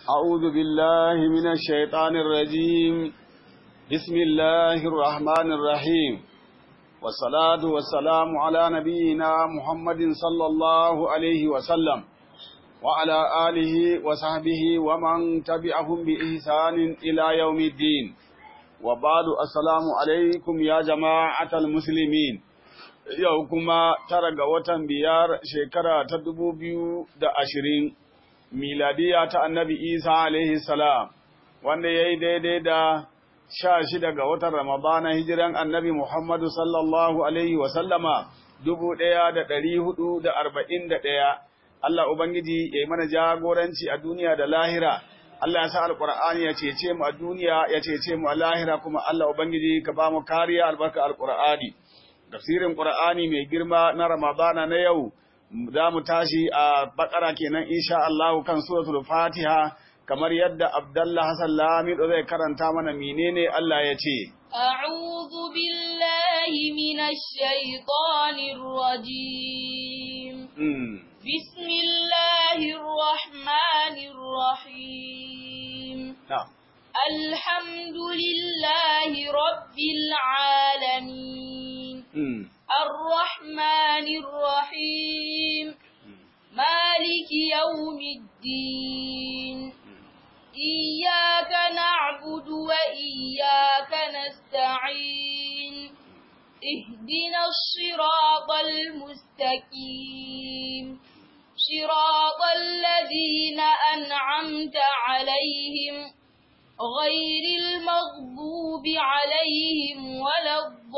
أعوذ بالله من الشيطان الرجيم بسم الله الرحمن الرحيم والصلاة والسلام على نبينا محمد صلى الله عليه وسلم وعلى آله وصحبه ومن تبعهم بإحسان إلى يوم الدين وبعد السلام عليكم يا جماعة المسلمين yau kuma tara ga watan biyar shekara ta dubu biyu da ashirin miladiya ta annabi isa alaihi salam wanda ya yi daidai da sha shida ga watan ramadana hijiran annabi muhammadu sallallahu alaihi wasallama dubu ɗaya da ɗari hudu da arba'in da ɗaya Allah Ubangiji ya yi mana jagoranci a duniya da lahira Allah ya sa alƙur'ani ya cece mu a duniya ya cece mu a lahira kuma Allah Ubangiji ka ba mu kariya albarka alƙur'ani tafsirin Qur'ani mai girma na Ramadana na yau za mu tashi a bakara kenan insha Allah kan suratul Fatiha kamar yadda Abdullah Hassan Lamido zai karanta mana menene Allah ya ce أعوذ بالله من الشيطان الرجيم بسم الله الرحمن الرحيم na'am الحمد لله رب العالمين mm. الرحمن الرحيم مالك يوم الدين إياك نعبد وإياك نستعين اهدنا الصراط المستقيم صراط الذين أنعمت عليهم غير المغضوب عليهم ولا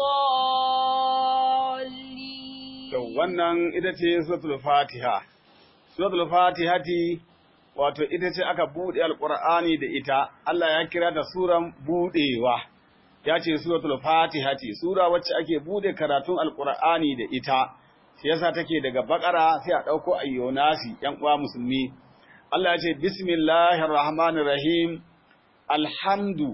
الضالين To wannan ita ce suratul Fatiha. Suratul Fatihati wato ita ce aka buɗe Alƙur'ani da ita. Allah ya kira ta suran buɗewa. Ya ce suratul Fatihati, sura wacce ake buɗe karatun Alƙur'ani da ita. Shi yasa take daga Bakara sai a ɗauko ayyonasi ‘yan uwa musulmi. Allah ya ce Bismillahir Rahmanir Rahim. Alhamdu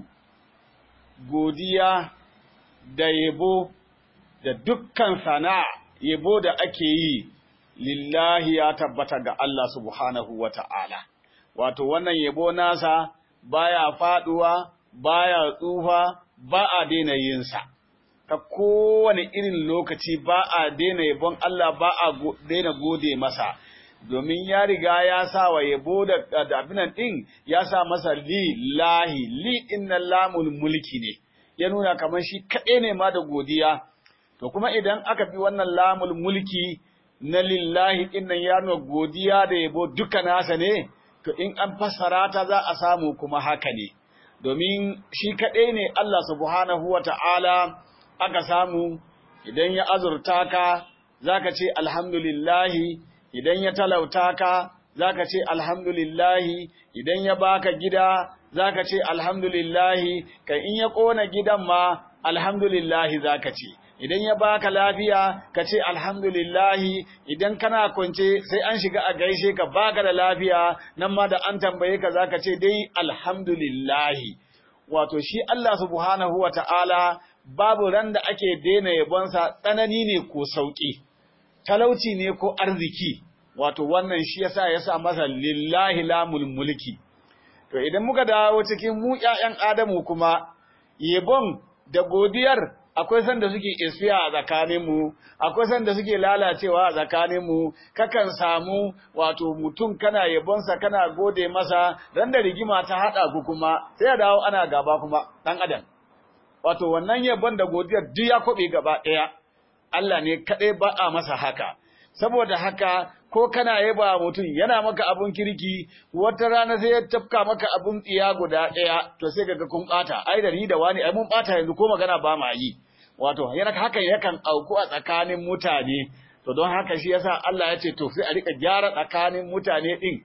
godiya da yabo da dukkan sana'a yabo da ake yi lillahi ya tabbata ga Allah subhanahu wa ta'ala. Wato wannan yabo nasa baya faduwa, baya tsufa, ba a daina yinsa. Ta kowane irin lokaci ba a daina yabon Allah ba a daina gode masa. Domin ya riga ya sa wa yabo da abinan ɗin ya sa masa lillahi, li inna lamul mulki ne, ya nuna kamar shi kaɗai ne ma da godiya. To kuma idan aka bi wannan lamul mulki na lillahi innan ya nuna godiya da yabo duka nasa ne, to in an fassara ta za a samu kuma haka ne. Domin shi kaɗai ne Allah subhanahu wa ta'ala aka samu idan ya azurta ka za ka ce alhamdulillahi, idan ya talauta ka za ka ce alhamdulillahi, idan ya baka gida za ka ce alhamdulillahi, kan in ya ƙona gidan ma alhamdulillahi za ka ce. idan ya baka lafiya ka ce alhamdulillahi idan kana kwance sai an shiga a gaishe ka baka da lafiya nan ma da an tambaye ka zaka ce dai alhamdulillahi wato shi Allah subhanahu wata'ala babu ran da ake daina yabonsa tsanani ne ko sauki talauci ne ko arziki wato wannan shi yasa yasa masa lillahi lamul mulki to idan muka dawo cikin mu ƴaƴan Adamu kuma yabon da godiyar akwai sanda suke isfiya a tsakaninmu, akwai sanda suke lalacewa a tsakaninmu, kakan samu wato mutum kana yabonsa kana gode masa, ran da rigima ta haɗa ku kuma, sai ya dawo ana gaba kuma ɗan adam. Wato wannan yabon da godiyar duk ya kwaɓe gaba ɗaya, Allah ne kaɗai ba a masa haka. Saboda haka ko kana yaba mutum yana maka abun kirki wata rana sai ya tafka maka abun tsiya guda ɗaya to sai kaga kun ɓata ai da ni da wani ai mun ɓata yanzu ko magana ba ma yi wato yana hakan yakan auku a tsakanin mutane to don haka shi yasa Allah ya ce to sai a rika gyara tsakanin mutane din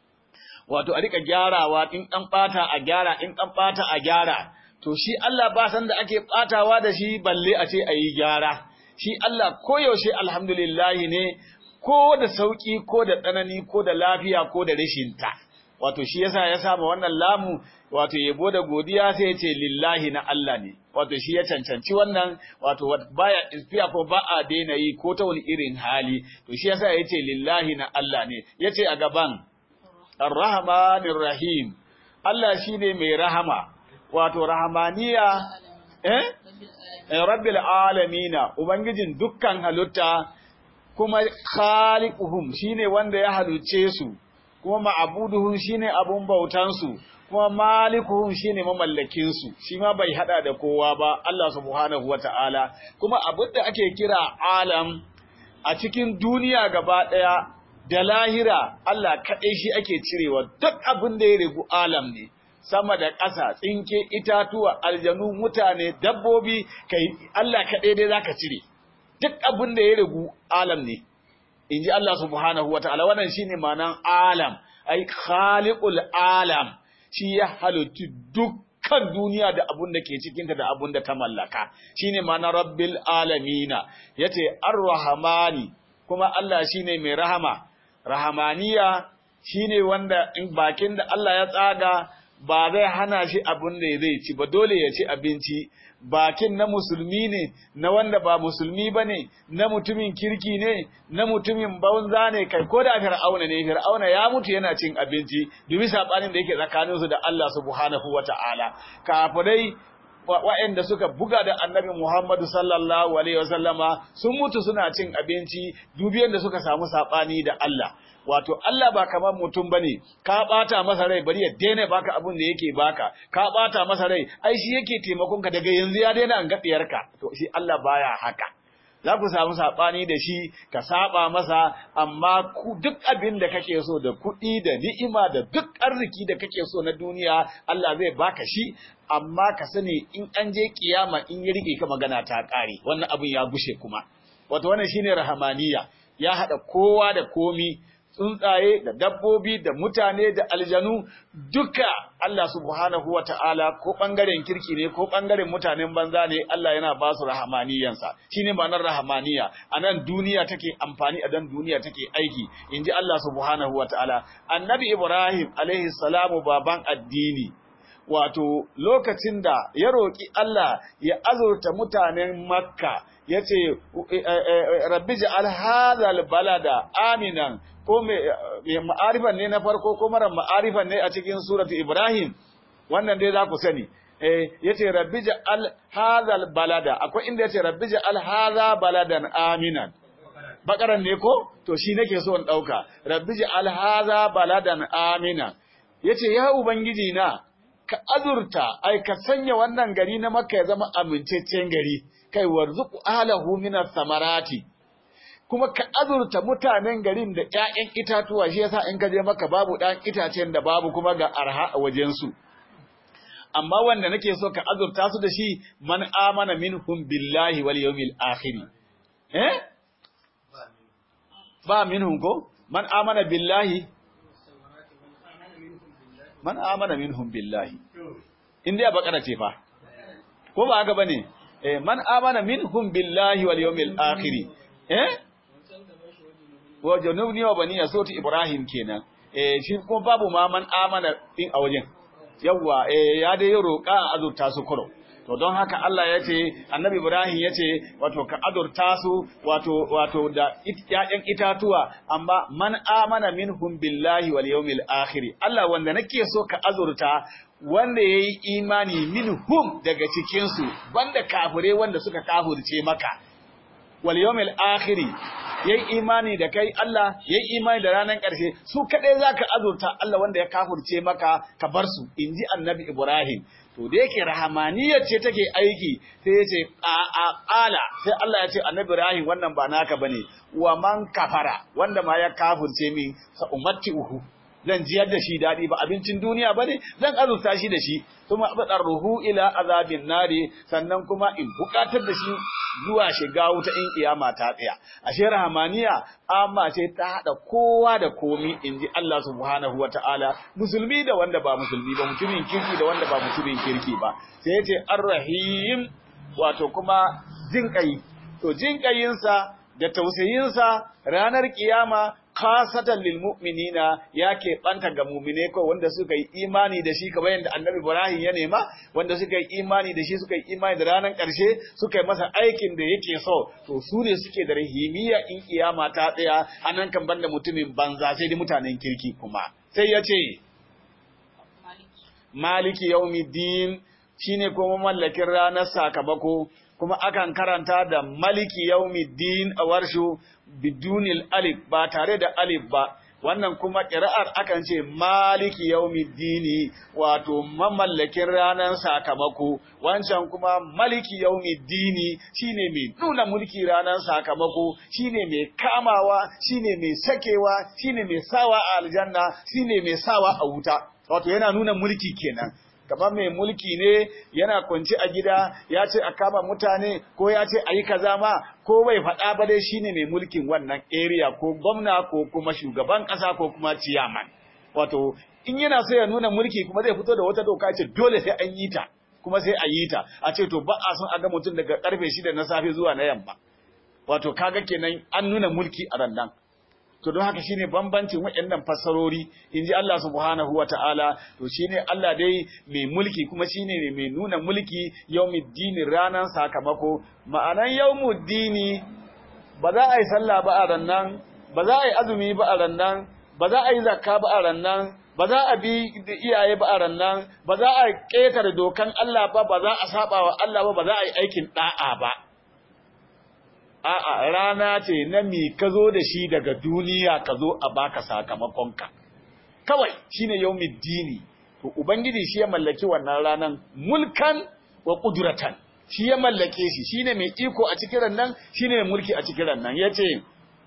wato a rika gyarawa in an ɓata a gyara in an ɓata a gyara to shi Allah ba san da ake ɓatawa da shi balle a ce a yi gyara shi Allah koyaushe alhamdulillahi ne ko da sauki ko da tsanani ko da lafiya ko da rashin ta wato shi yasa ya saba wannan lamu wato yabo da godiya sai ya ce lillahi na Allah ne wato shi ya cancanci wannan wato baya ispiya ko ba a daina yi ko ta wani irin hali to shi yasa ya ce lillahi na Allah ne ya ce a gaban Ar-Rahmanir Rahim Allah shine mai rahama wato rahmaniya eh Rabbil alamina ubangijin dukkan halitta kuma khaliquhum shine wanda ya haluce su kuma ma'buduhum shine abun bautan su kuma malikuhum shine mamallakin su shi ma bai hada da kowa ba Allah subhanahu wataala kuma abin da ake kira alam a cikin duniya gaba daya da lahira Allah kaɗai shi ake cirewa duk abin da ya rigu alam ne sama da ƙasa tsinke itatuwa aljanu mutane dabbobi kai Allah kaɗai dai zaka cire duk abin da ya rigu alam ne in ji Allah subhanahu wa ta'ala wannan shine ma'anan alam ai khaliqul alam shi ya halittu dukkan duniya da abun da ke cikinta da abun da ta mallaka shine ma'anar rabbil alamina yace ar-rahmani kuma Allah shine mai rahama rahamaniya shine wanda in bakin da Allah ya tsaga ba zai hana shi abin da zai ci ba dole ya ci abinci bakin na musulmi ne na wanda ba musulmi ba ne na mutumin kirki ne na mutumin banza ne kai ko da fir'auna ne fir'auna ya mutu yana cin abinci dubi sabanin da yake tsakaninsu da Allah subhanahu wata'ala kafirai waɗanda suka buga da annabi Muhammadu sallallahu alaihi wasallama sun mutu suna cin abinci dubiyan da suka samu sabani da Allah wato Allah ba kamar mutum bane ka bata masa rai bari ya daina baka abin da yake baka ka bata masa rai ai shi yake taimakon ka daga yanzu ya daina an gadiyarka to shi Allah baya haka za ku samu saɓani da shi ka saba masa amma duk abin da kake so da kuɗi da ni'ima da duk arziki da kake so na duniya Allah zai baka shi amma ka sani in an je kiyama in ya rike ka magana ta ƙare wannan abin ya bushe kuma wato wannan shine rahamaniya ya haɗa kowa da komi tsuntsaye da dabbobi da mutane da aljanu duka Allah subhanahu wa ta'ala ko ɓangaren kirki ne ko ɓangaren mutanen banza ne Allah yana ba su rahamaniyansa shi ne ma'anar rahamaniya a nan duniya take amfani a dan duniya take aiki in ji Allah subhanahu wa ta'ala annabi Ibrahim alaihi salamu baban addini wato lokacin da ya roƙi Allah ya azurta mutanen makka ya ce rabbi ja'al hadhal balada aminan ko mai ma'arifan ne na farko ko mara ma'arifan ne a cikin suratu Ibrahim wannan dai za ku sani eh yace rabbi ja'al hadhal balada akwai inda yace rabbi ja'al hadha baladan aminan bakaran ne ko to shi nake so in dauka rabbi ja'al hadha baladan aminan yace ya ubangiji na ka azurta ai ka sanya wannan gari na makka ya zama aminceccen gari kai warzuqu ahlahu minas samarati kuma ka azurta mutanen garin da ƴaƴan itatuwa shi yasa in ka je maka babu ɗan itacen da babu kuma ga arha a wajen su amma wanda nake so ka azurta su da shi man amana minhum billahi wal yawmil akhir eh ba minhum ko man amana billahi man amana minhum billahi inda ya bakara ce fa ko ba haka bane eh man amana minhum billahi wal yawmil akhir eh wa janubni wa bani soti ibrahim kenan eh shi kuma babu ma man amana din a wajen yawa eh ya dai roƙa azurta su kuro to don haka Allah ya ce annabi Ibrahim ya ce wato ka azurta su wato wato da ƴaƴan itatuwa amma man amana minhum billahi wal yawmil akhir Allah wanda nake so ka azurta wanda yayi imani minhum daga cikin su banda kafire wanda suka kafirce maka wal yawmil akhir yayi imani da kai Allah yayi imani da ranar ƙarshe su kadai zaka azurta Allah wanda ya kafirce maka ka bar su inji annabi Ibrahim to da yake rahamaniyar ce take aiki sai ya ce ƙala sai Allah ya ce annabi Ibrahim wannan ba naka bane wa man kafara wanda ma ya kafirce min sa ummati uhu zan jiyar da shi daɗi ba abincin duniya bane zan azurta shi da shi kuma abadar ruhu ila azabin nari sannan kuma in bukatar da shi zuwa shiga wuta in kiyama ta tsaya ashe rahamaniya amma ce ta hada kowa da komi inji Allah subhanahu wataala musulmi da wanda ba musulmi ba mutumin kirki da wanda ba mutumin kirki ba sai yace arrahim wato kuma jinkai to jinkayinsa da tausayinsa ranar kiyama khasatan lil mu'minina yake banta ga mu'mine ko wanda suka yi imani da shi kamar yadda Annabi Ibrahim ya nema wanda suka yi imani da shi suka yi imani da ranar ƙarshe suka yi masa aikin da yake so to su ne suke da rahimiya in kiyama ta tsaya anan kan banda mutumin banza sai dai mutanen kirki kuma sai ya ce maliki yaumiddin shine kuma mallakin ranar sakamako kuma akan karanta da maliki yaumiddin a warshu bidunil alif ba tare da alif ba wannan kuma ƙira'ar akan ce maliki yaumiddini wato mamallakin ranar sakamako wancan kuma maliki yaumiddini shine mai nuna mulki ranar sakamako shine mai kamawa shine mai sakewa shine mai sawa a aljanna shine mai sawa a wuta wato yana nuna mulki kenan kamar mai mulki ne yana kwanci a gida ya ce a kama mutane ko ya ce a yi kaza ma ko bai faɗa ba dai shine mai mulkin wannan area ko gwamna ko kuma shugaban ƙasa ko kuma ciyaman wato in yana so ya nuna mulki kuma zai fito da wata doka ce dole sai an yi ta kuma sai a yi ta a ce to ba a son a ga mutum daga karfe shida na safe zuwa na yamma wato kaga kenan an nuna mulki a rannan to don haka shine bambancin waɗannan fassarori inji Allah subhanahu wataala to shine Allah dai mai mulki kuma shine mai nuna mulki yawmiddini ranan sakamako ma'anan yawmuddini ba za a yi sallah ba a rannan ba za a yi azumi ba a rannan ba za a yi zakka ba a rannan ba za a bi iyaye ba a rannan ba za a ƙetare dokan Allah ba ba za a saba wa Allah ba ba za a yi aikin da'a ba A'a rana ce na mi ka zo da shi daga duniya ka zo a baka sakamakonka. Kawai shi ne yau dini, to Ubangiji shi ya mallaki wannan ranan mulkan wa ƙuduratan, shi ya mallake shi, shi ne mai iko a cikin nan, shi ne mai mulki a cikin nan. Ya ce,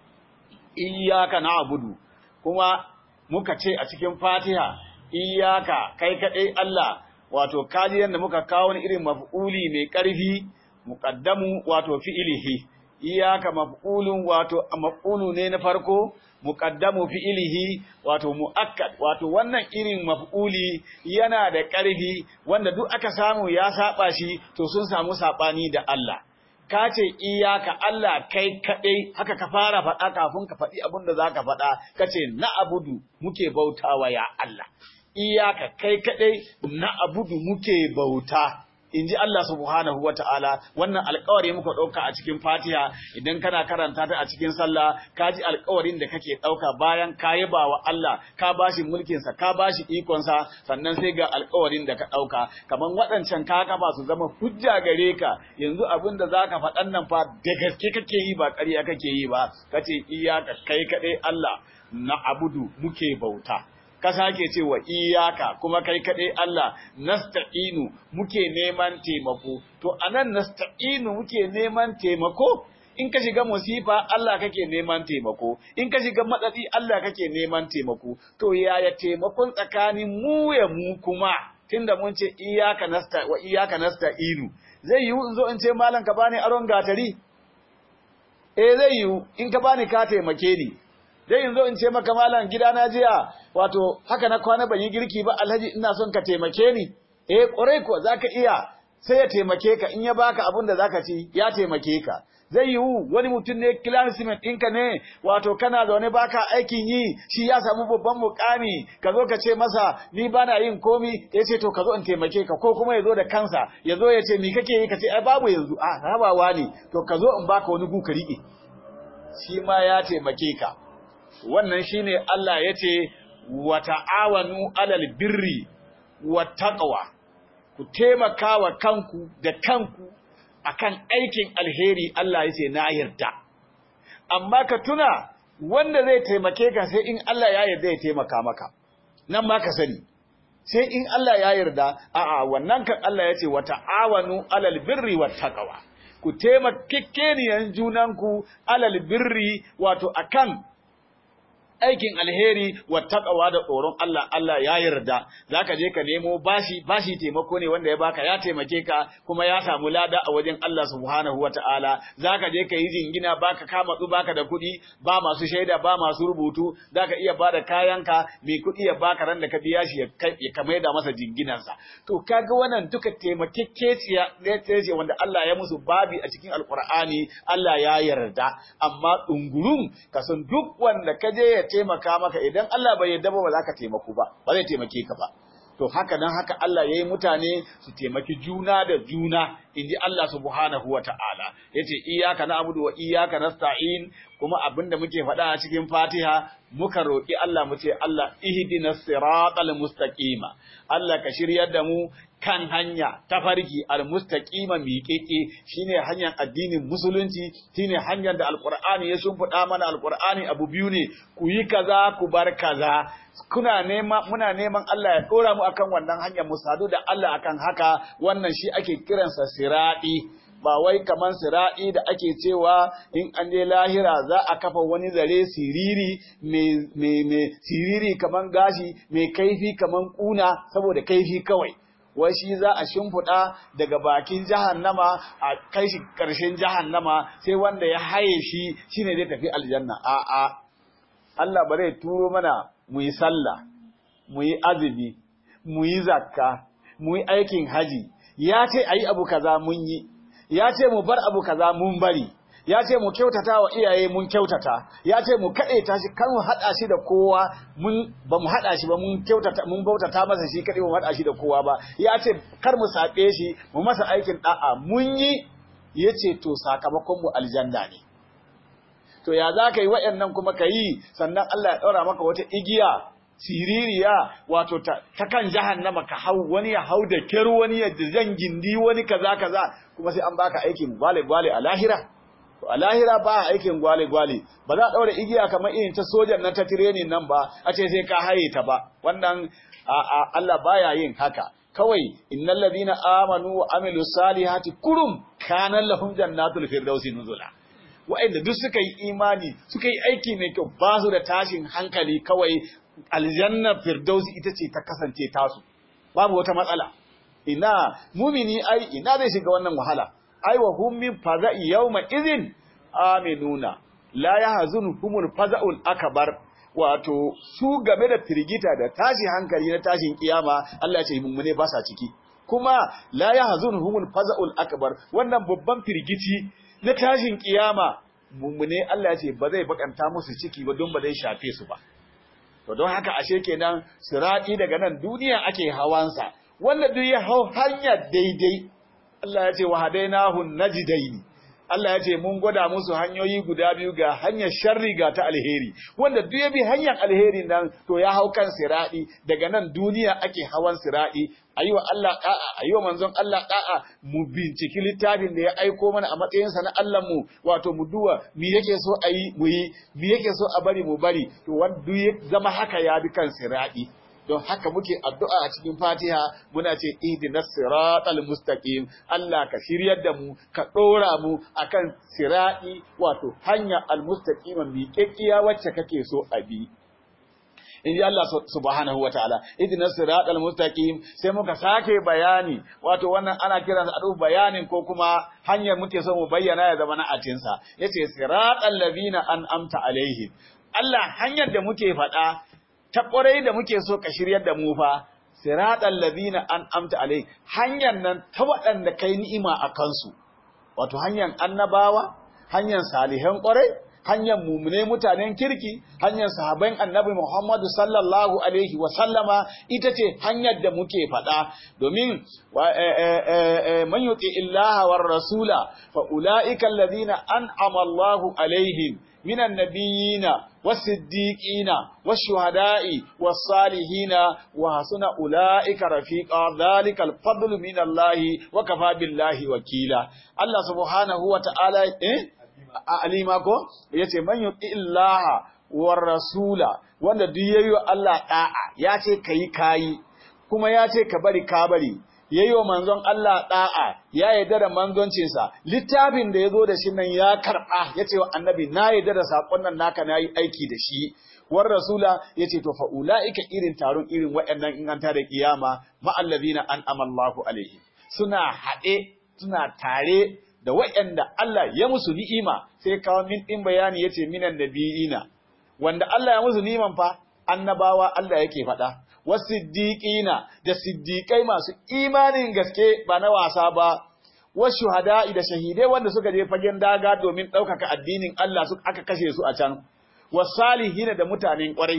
Iyaka na abudu, kuma muka ce a cikin fatiha, iyaka kai kaɗai Allah, wato kaji yadda muka kawo wani irin maf'uli mai ƙarfi, muƙaddamu wato fi'ilihi. iyaka maf'ulun wato maf'ulu ne na farko muqaddamu fi'ilihi wato muakkad wato wannan irin maf'uli yana da ƙarfi wanda duk aka samu ya saba shi to sun samu sabani da Allah ka ce iyaka Allah kai kadai haka ka fara faɗa kafin ka faɗi abin da zaka faɗa kace na abudu muke bautawa ya Allah iyaka kai kadai na abudu muke bauta in ji Allah subhanahu wa ta'ala wannan alkawari muka ɗauka a cikin fatiha idan kana karanta ta a cikin sallah ka ji alkawarin da kake ɗauka bayan ka yi ba wa Allah ka ba shi mulkinsa ka ba shi ikonsa sannan sai ga alkawarin da ka ɗauka kamar waɗancan ka kafa su zama hujja gare ka yanzu abin da za ka faɗan nan fa da gaske kake yi ba ƙarya kake yi ba kace iyaka kai kaɗai Allah na abudu muke bauta ka sake cewa iyaka kuma kai kaɗai Allah nasta'inu muke neman taimako to anan nasta'inu muke neman taimako in ka shiga musifa Allah kake neman taimako in ka shiga matsatsi Allah kake neman taimako to yaya taimakon tsakanin mu ya mu kuma tunda mun ce iyaka nasta wa iyaka nasta'inu zai yiwu in zo in ce malam ka bani aron gatari eh zai yiwu in ka bani ka taimake ni dai yanzu in ce maka malam gida na jiya wato haka na kwana ban yi girki ba alhaji ina son ka taimake ni eh kwarai ko zaka iya sai ya taimake ka in ya baka abin da zaka ci ya taimake ka zai yiwu wani mutum ne classmate ɗinka ne wato kana zaune baka aikin yi shi ya samu babban mukami ka zo ka ce masa ni bana yin komi ya ce to ka zo in taimake ka ko kuma ya zo da kansa ya zo ya ce ni kake yi ka ce ai babu yanzu a rabawa ne to ka zo in baka wani gu ka riƙe shi ma ya taimake ka wannan shine Allah ya ce wa ta'awanu alal birri wa taqwa ku taimaka wa kanku da kanku akan aikin alheri Allah ya ce na yarda amma ka tuna wanda zai taimake ka sai in Allah ya yarda ya taimaka maka nan ma ka sani sai in Allah ya yarda a'a wannan kan Allah ya ce wa ta'awanu alal birri wa taqwa ku taimakekeniyan junanku alal birri wato akan aikin alheri wa taqwa da tsoron Allah Allah ya yarda zaka je ka nemo bashi bashi taimako ne wanda ya baka ya taimake ka kuma ya samu lada a wajen Allah subhanahu wataala zaka je ka yi jingina baka kama tsu baka da kuɗi ba masu shaida ba masu rubutu zaka iya bada kayanka mai kuɗi ya baka ran da ka biya shi ya ka maida masa jinginansa to kaga wannan duka taimakekeciya ne ce wanda Allah ya musu babi a cikin alqur'ani Allah ya yarda amma dungurun kasan duk wanda ka je ya taimaka maka idan Allah bai yarda ba ba za ka taimako ba ba zai taimake ka ba to haka dan haka Allah yayi mutane su taimaki juna da juna inji Allah subhanahu wata'ala yace iyyaka na'budu wa iyyaka nasta'in kuma abinda muke faɗa a cikin Fatiha muka roki Allah mu ce Allah ihdinas siratal mustaqima Allah ka shiryar da mu kan hanya ta farki almustaqima miƙeƙe shine hanyar addinin musulunci shine hanyar da alqur'ani ya shimfiɗa mana alqur'ani abu biyu ne ku yi kaza ku bar kaza kuna nema muna neman Allah ya dora mu akan wannan hanyar mu sadu da Allah akan haka wannan shi ake kiransa siradi ba wai kaman sira'i da ake cewa in an je lahira za a kafa wani zare siriri mai siriri kaman gashi mai kaifi kaman kuna saboda kaifi kawai wai shi za a shimfiɗa daga bakin jahannama a kai shi ƙarshen jahannama sai wanda ya haye shi shine zai tafi aljanna a'a Allah ba zai turo mana mu yi sallah mu yi azumi mu yi zakka mu yi aikin haji ya ce a yi abu kaza mun yi ya ce mu bar abu kaza mun bari ya ce mu kyautata wa iyaye mun kyautata ya ce mu kaɗe ta shi kan mu haɗa shi da kowa mun ba mu haɗa shi ba mun kyautata mun bautata masa shi kaɗai mu haɗa shi da kowa ba ya ce kar mu saɓe shi mu masa aikin ɗa'a mun yi ya ce to sakamakon mu aljanna ne to ya za ka yi waɗannan kuma ka yi sannan Allah ya ɗaura maka wata igiya siririya wato ta, ta kan jahannama ka hau wani ya hau da kyar wani ya zan gindi wani kaza kaza kuma sai an baka aikin gwale gwale a lahira to a lahira ba aikin gwale gwale ba za a ɗaura igiya kamar irin ta sojan nan ta tirenin nan ba a ce sai ka haye ta ba wannan a, a, Allah baya yin haka kawai innal ladina amanu wa amilus salihati kurum kana lahum jannatul firdausi nuzula wa'anda duk suka yi imani suka yi aiki mai kyau ba su da tashin hankali kawai aljannar firdausi ita ce ta kasance tasu babu wata matsala ina mumini ai ina zai shiga wannan wahala ai wa hum min faza'i yawma idhin aminuna la yahzunhumul faza'ul akbar wato su game da firgita da tashi hankali na tashin kiyama Allah ya ce mummune ba sa ciki kuma la yahzunhumul faza'ul akbar wannan babban firgici na tashin kiyama mummune Allah ya ce ba zai bakanta musu ciki ba don ba zai shafe su ba to don haka ashe kenan sirati daga nan duniya ake hawansa wanda duk ya hau hanya daidai Allah ya ce wa hadainahu najdaini Allah ya ce mun gwada musu hanyoyi guda biyu ga hanyar sharri ga ta alheri wanda duk ya bi hanyar alheri nan to ya hau kan siradi daga nan duniya ake hawan siradi ayi wa Allah da'a ayi wa manzon Allah da'a mu binciki littafin da ya aiko mana a matsayin sa na Allah mu wato mu duwa me yake so ayi mu yi me yake so a bari mu bari to wanda ya zama haka ya bi kan siradi don haka muke addu'a a cikin Fatiha muna ce ihdinas siratal mustaqim Allah ka shiryar da mu ka dora mu akan sirati wato hanya almustaqima miƙeƙiya wacce kake so a bi in ji Allah subhanahu wa ta'ala ihdinas siratal mustaqim sai muka sake bayani wato wannan ana kiran sa adu bayanin ko kuma hanyar muke so mu bayyana ya zama na atinsa yace siratal ladina an'amta alaihim Allah hanyar da muke faɗa ta ƙwarai da muke so ka shiryar da mu fa siratal ladina an'amta alai hanyar nan ta waɗanda kai ni'ima a kansu wato hanyar annabawa hanyar salihan ƙwarai hanyar mumune mutanen kirki hanyar sahaban annabi Muhammadu sallallahu alaihi wa sallama ita ce hanyar da muke faɗa domin man yuti illaha war rasula fa ulaika alladhina an'ama Allahu alaihim من النبيين والصديقين والشهداء والصالحين وحسن أولئك رفيقا ذلك الفضل من الله وكفى بالله وكيلا الله سبحانه وتعالى إيه؟ alima ko yace man yuti illaha war rasula wanda duk yayi Allah da'a yace kai kai kuma yace ka bari ka bari yayi wa manzon Allah da'a ya yarda da manzoncinsa littafin da yazo da shi nan ya karba yace wa annabi na yarda da sakon nan naka nayi aiki da shi war rasula yace to fa ulaika irin taron irin waɗannan in an tare kiyama ma allazina an'ama Allahu alaihi suna haɗe suna tare da waɗanda Allah ya musu ni'ima sai kawo min din bayani yace minan nabiyina wanda Allah ya musu ni'iman fa annabawa Allah yake faɗa wasiddiqina da siddiqai masu imanin gaske ba na wasa ba washuhada'i da shahidai wanda suka je fagen daga domin ɗaukaka addinin Allah su aka kashe su a can wasalihina da mutanen ƙwarai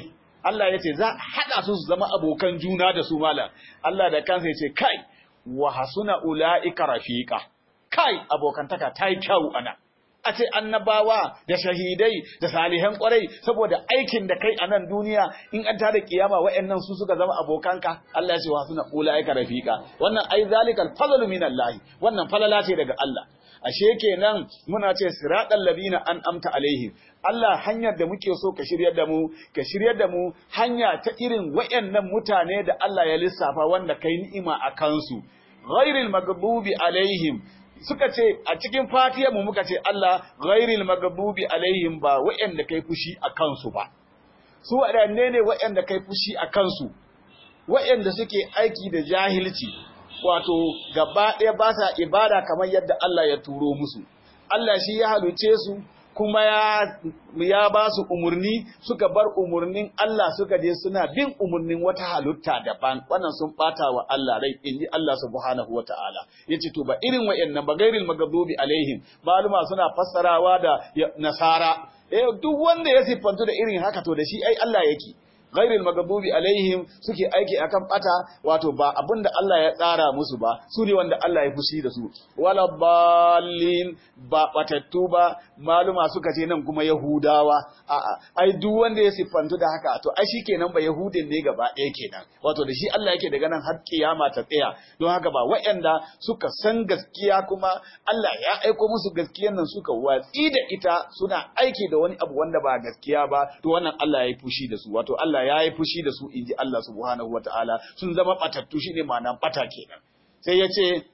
Allah ya ce za a haɗa su su zama abokan juna da su malam Allah da kansa ya ce kai wa hasuna ula'ika rafiqa kai abokantaka ta yi kyau ana a ce annabawa da shahidai da salihan kwarai saboda aikin da kai a nan duniya in an tada kiyama wa'annan su suka zama abokanka Allah ya ce wa hasuna ula'ika rafiqa wannan ai zalikal fadlu minallahi wannan falala ce daga Allah ashe kenan muna ce siratal ladina an amta alaihim Allah hanyar da muke so ka shiryar da mu ka shiryar da mu hanya ta irin wayannan mutane da Allah ya lissafa wanda kai ni'ima a kansu ghairil maghdubi alaihim suka ce a cikin fatiyar mu muka ce Allah ghairil maghdubi alaihim ba wayanda kai fushi a kansu ba su wadanne ne wayanda kai fushi a kansu wayanda suke aiki da jahilci wato gaba ɗaya ba sa ibada kamar yadda Allah ya turo musu Allah shi ya haluce su kuma ya ya ba su umurni suka bar umurnin Allah suka je suna bin umurnin wata halitta daban wannan sun bata wa Allah rai inji Allah subhanahu wataala yace to ba irin wayannan ba gairil magdubi alaihim maluma suna fassarawa da nasara eh duk wanda ya siffantu da irin haka to da shi ai Allah yake ghairil magdubi alaihim suke aiki akan bata wato ba abinda Allah ya tsara musu ba su ne wanda Allah ya fushi da su wala ballin ba batattu ba maluma suka ce nan kuma yahudawa a'a ai duk wanda ya siffantu da haka to ai shikenan ba yahudin ne gaba ɗaya kenan wato da shi Allah yake daga nan har kiyama ta tsaya don haka ba waɗanda suka san gaskiya kuma Allah ya aiko musu gaskiyan nan suka watsi da ita suna aiki da wani abu wanda ba gaskiya ba to wannan Allah ya yi fushi da su wato Allah ya yi fushi da su inji Allah subhanahu wataala sun zama batattu shine ma'anan bata kenan sai ya ce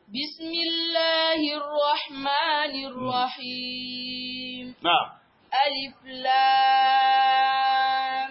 Bismillahirrahmanirrahim. na Alif Lam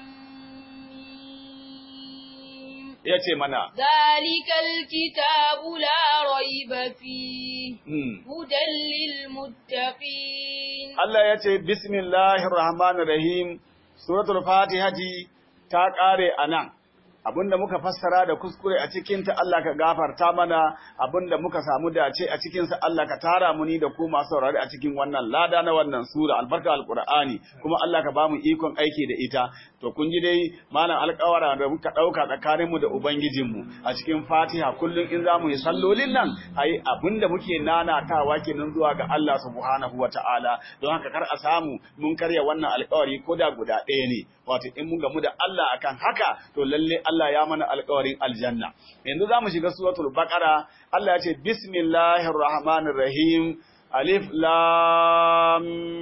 Mim. ya ce mana Zalikal kitabu la raiba fihi hmm. hudan lil muttaqin. Allah ya ce bismillahir rahmanir rahim suratul fatihati ta kare anan abinda muka fassara da kuskure a cikin ta Allah ka gafarta mana abinda muka samu dace a cikin sa Allah ka tara mu ni da ku masu saurari a cikin wannan lada na wannan sura albarka alqur'ani kuma Allah ka bamu ikon aiki da ita to kun ji dai malam alƙawara da muka dauka tsakanin mu da ubangijin mu a cikin Fatiha kullun in zamu yi sallolin nan ai abinda muke nanatawa kenan zuwa ga Allah subhanahu wataala don haka kar a samu mun karya wannan alƙawari ko da guda ɗaya ne wato in mun gamu da Allah akan haka to lalle Allah ya mana alƙawarin aljanna yanzu zamu shiga suratul baqara Allah ya ce bismillahir rahmanir rahim alif lam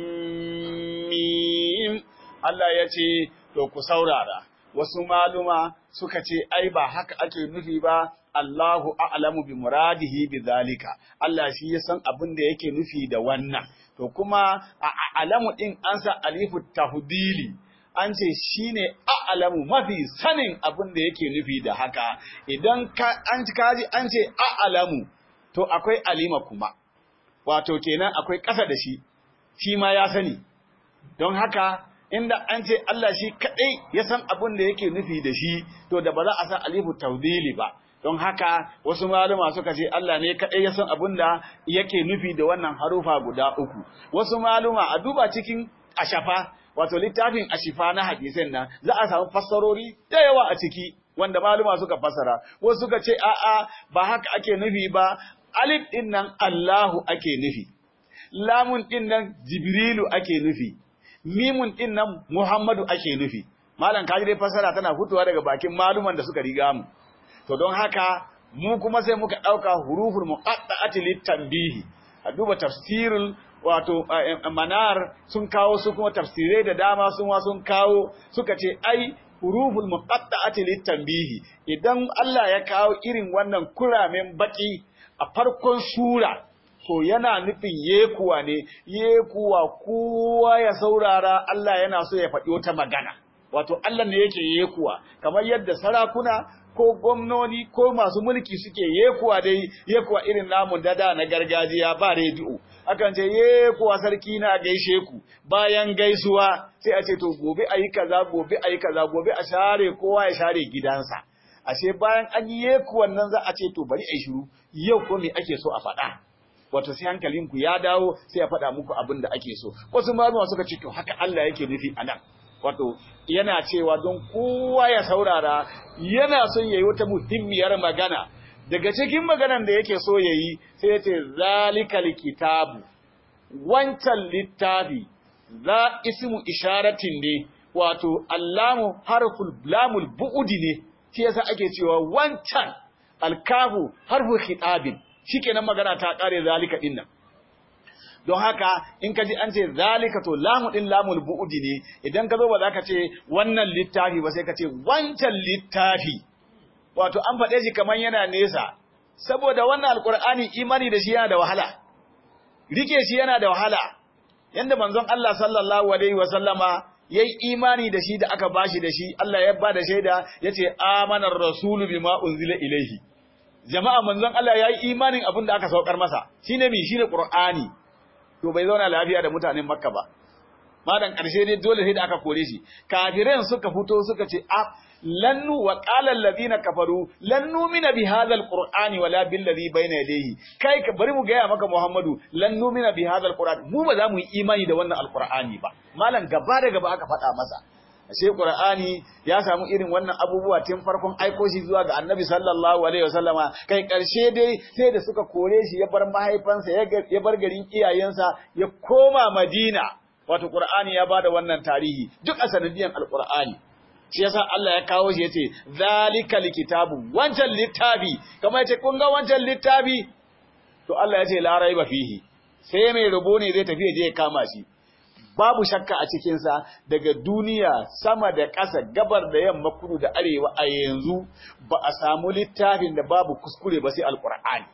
mim Allah ya ce to ku saurara wasu maluma suka ce ai ba haka ake nufi ba Allahu a'lamu bi muradihi bi zalika Allah shi ya san abin da yake nufi da wannan to kuma a a'lamu din an sa alifu tahdili an ce shi ne a'alamu mafi sanin abin da yake nufi da haka idan an kaji an ce a'alamu to akwai alima kuma wato kenan akwai ƙasa da shi shi ma ya sani don haka inda an ce Allah shi kaɗai ya san abin da yake nufi da shi to da ba za a san alifu taudili ba don haka wasu malama suka ce Allah ne kaɗai ya san abin da yake nufi da wannan harufa guda uku wasu maluma a duba cikin ashafa wato littafin ashifa na hadisin nan za a samu fassarori da yawa a ciki wanda maluma suka fassara wasu suka ce a'a ba haka ake nufi ba alif din nan Allahu ake nufi lamun din nan Jibrilu ake nufi mimun din nan Muhammadu ake nufi malam kaji dai fassara tana fitowa daga bakin maluman da suka riga mu to don haka mu kuma sai muka dauka huruful muqatta'ati litanbihi a duba tafsirul wato manar sun kawo su kuma tafsirai da dama sun wa sun kawo suka ce ai huruful muqatta'ati litanbihi idan Allah ya kawo irin wannan kuramen baki a farkon sura to yana nufin yekuwa ne yekuwa kowa ya saurara Allah yana so ya faɗi wata magana wato Allah ne yake yekuwa kamar yadda sarakuna ko gwamnoni ko masu mulki suke yekuwa dai yekuwa irin namun dada na gargajiya ba rediyo akan ce ye kuwa sarki na gaishe ku bayan gaisuwa sai a ce to gobe ayi kaza gobe ayi kaza gobe a share kowa ya share gidansa ashe bayan an yi yeku wannan za a ce to bari ai shiru yau ko me ake so a faɗa wato sai hankalinku ya dawo sai ya faɗa muku abin da ake so wasu malama suka ce to haka Allah yake nufi anan wato yana cewa don kowa ya saurara yana son yayi wata muhimmiyar magana daga cikin maganan da yake so yayi sai ya ce zalikal kitabu wancan littafi za ismu isharatin ne wato allamu harful lamul bu'udi ne shi yasa ake cewa wancan alkafu harfu khitabin shikenan magana ta kare zalika dinnan don haka in ka ji an ce zalika to lamu din lamul bu'udi ne idan ka zo ba za ka ce wannan littafi ba sai ka ce wancan littafi wato an faɗe shi kamar yana nesa saboda wannan alkur'ani imani da shi yana da wahala rike shi yana da wahala yanda manzon Allah sallallahu alaihi wasallama yayi imani da shi da aka bashi da shi Allah ya ba da shaida yace amanar rasulu bima unzila ilaihi jama'a manzon Allah yayi imanin abin da aka saukar masa shine mi shine qur'ani to bai zauna lafiya da mutanen makka ba madan karshe ne dole sai da aka kore shi kafiran suka fito suka ce a lannu wa qala alladhina kafaru lan numina bi hadha alqur'ani wala bil ladhi bayna yadayhi kai ka bari mu gaya maka muhammadu lan numina bi hadha alqur'ani mu ba za mu yi imani da wannan alqur'ani ba malam gaba da gaba aka faɗa masa ashe qur'ani ya samu irin wannan abubuwa tun farkon aiko shi zuwa ga annabi sallallahu alaihi wasallama kai karshe dai sai da suka kore shi ya bar mahaifansa ya bar garin iyayensa ya koma madina wato qur'ani ya bada wannan tarihi duk a sanadiyan alqur'ani shi yasa Allah ya kawo shi yace zalikal kitabu wancan littafi kamar yace kun ga wancan littafi to Allah yace la raiba fihi sai mai rubo ne zai tafi je ya kama shi babu shakka a cikinsa daga duniya sama da ƙasa gabar da yamma kudu da arewa a yanzu ba a samu littafin da babu kuskure ba sai alkur'ani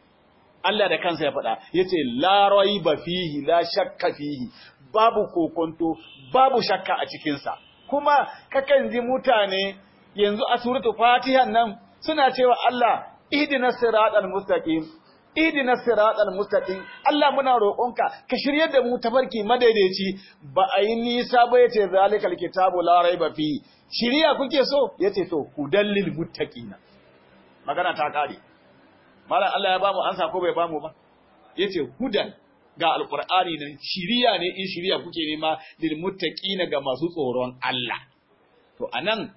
Allah da kansa ya faɗa yace la raiba fihi la shakka fihi babu kokonto babu shakka a cikinsa kuma kakan ji mutane yanzu a suratul fatiha nan suna cewa Allah ihdinas siratal mustaqim idina siratal mustaqim Allah muna roƙonka ka shiryar da mu tafarki madaidaici ba a yi nisa ba yace zalikal kitabu la raiba fi shiriya kuke so yace to hudallil muttaqina magana ta kare mallan Allah ya bamu ansa ko bai bamu ba yace hudan ga alqur'ani nan shiriya ne in shiriya kuke nema lil muttaqina ga masu tsoron Allah to anan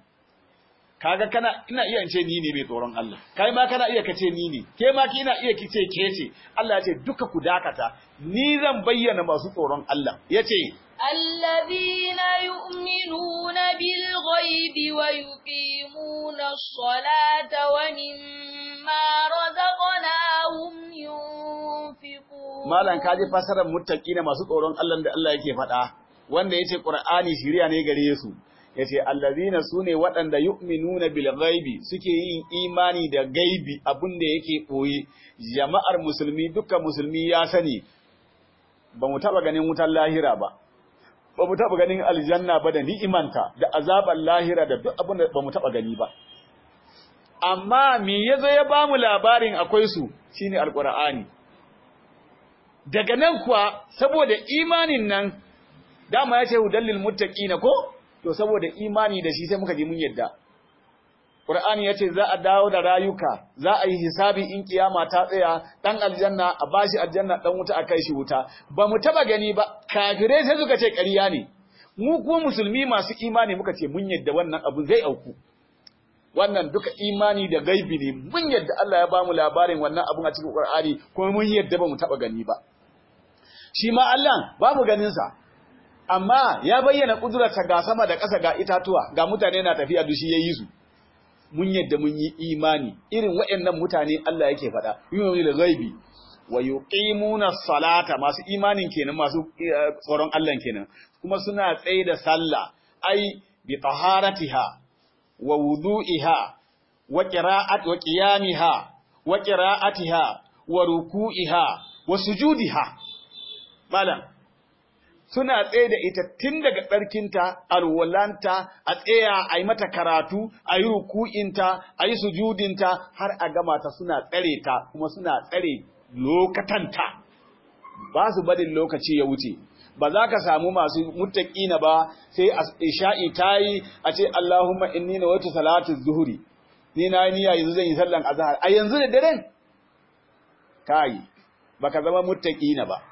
kaga kana ina iya ce ni ne mai tsoron Allah kai ma kana iya kace ni ne ke ma kina iya kice ke ce Allah ya ce duka ku dakata ni zan bayyana masu tsoron Allah yace الذين يؤمنون بالغيب ويقيمون الصلاة ومما رزقناهم ينفقون malan kaji fasarar muttaqina masu tsoron Allah da Allah yake faɗa wanda yace Qur'ani shiriya ne gare su yace allazina sune waɗanda yu'minuna bil ghaibi suke yin imani da gaibi abin da yake boye jama'ar musulmi dukkan musulmi ya sani ba mu taba ganin wutar lahira ba ba mu taba ganin aljanna ba da ni'imanta da azabar lahira da duk abin da ba mu taba gani ba amma me yazo ya bamu labarin akwai su shine alqur'ani daga nan kuwa saboda imanin nan dama yace hudallil muttaqina ko to saboda imani da shi sai muka ji mun yadda Qur'ani yace za a dawo da rayuka za a yi hisabi in kiyama ta tsaya dan aljanna a bashi aljanna dan wuta a kai shi wuta ba mu taba gani ba kafirai sai suka ce ƙarya ne mu kuma musulmi masu imani muka ce mun yadda wannan abu zai auku wannan duka imani da gaibi ne mun yadda Allah ya bamu labarin wannan abun a cikin Qur'ani kuma mun yadda ba mu taba gani ba shi ma Allah babu ganin sa amma ya bayyana kudurarsa ga sama da ƙasa ga itatuwa ga mutane na tafiya dushi ya yi su mun yadda mun yi imani irin waɗannan mutane Allah yake faɗa yumin da ghaibi wa yuqimuna salata masu imanin kenan masu tsoron Allah kenan kuma suna tsaye da sallah ai bi taharatiha wa wudu'iha wa qira'at wa qiyamiha wa qira'atiha wa ruku'iha wa sujudiha malam suna tsaye da ita tun daga tsarkinta, alwalanta, a tsaya a yi mata karatu, a yi ruku'inta, a yi sujudinta, har a gama ta suna tsare ta, kuma suna tsare lokatanta. Ba su barin lokaci ya wuce. Ba za ka samu masu mutaƙina ba sai a isha'i ta yi a ce Allahumma inni na wata salatu zuhuri. Ni na yi niyya yanzu zan yi sallan azhar. A yanzu da daren? Kai, baka zama mutaƙina ba.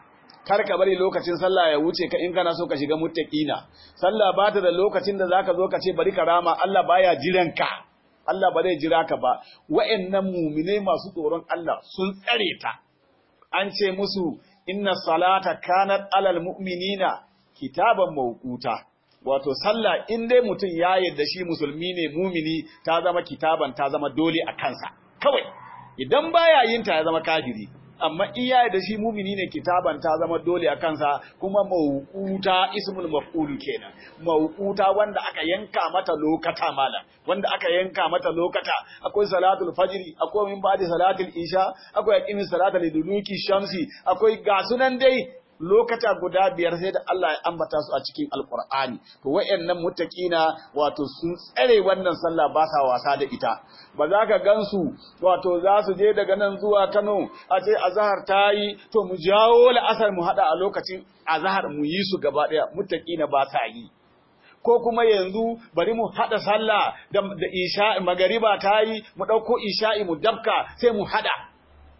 kar ka bari lokacin sallah ya wuce ka in kana so ka shiga muttaqina sallah ba ta da lokacin da zaka zo ka ce bari ka rama Allah baya jiran ka Allah ba zai jira ka ba wa'annan mu'minai masu tsoron Allah sun tsare ta an ce musu inna salata kanat alal mu'minina kitaban mawquta wato sallah in dai mutum ya yarda shi musulmi ne mumini ta zama kitaban ta zama dole a kansa kawai idan baya yin ta ya zama kafiri amma in ya yarda shi mumini ne kitaban ta zama dole a kansa kuma mawquta ismul maf'ul kenan mawquta wanda aka yanka mata lokata mala wanda aka yanka mata lokata akwai salatul fajri akwai min ba'di salatul isha akwai aqimi salatul liduluki shamsi akwai gasunan dai lokata guda biyar sai da Allah ya ambata su a cikin alkur'ani to wayannan muttaqina wato sun tsare wannan sallah ba sa wasa da ita ba za ka gansu wato za su je daga nan zuwa Kano a ce azhar tayi to mu jawo la'asar mu hada a lokacin azhar mu yi su gaba daya muttaqina ba sa yi ko kuma yanzu bari mu hada sallah da, da isha magariba tayi mu dauko isha'i mu dabka sai mu hada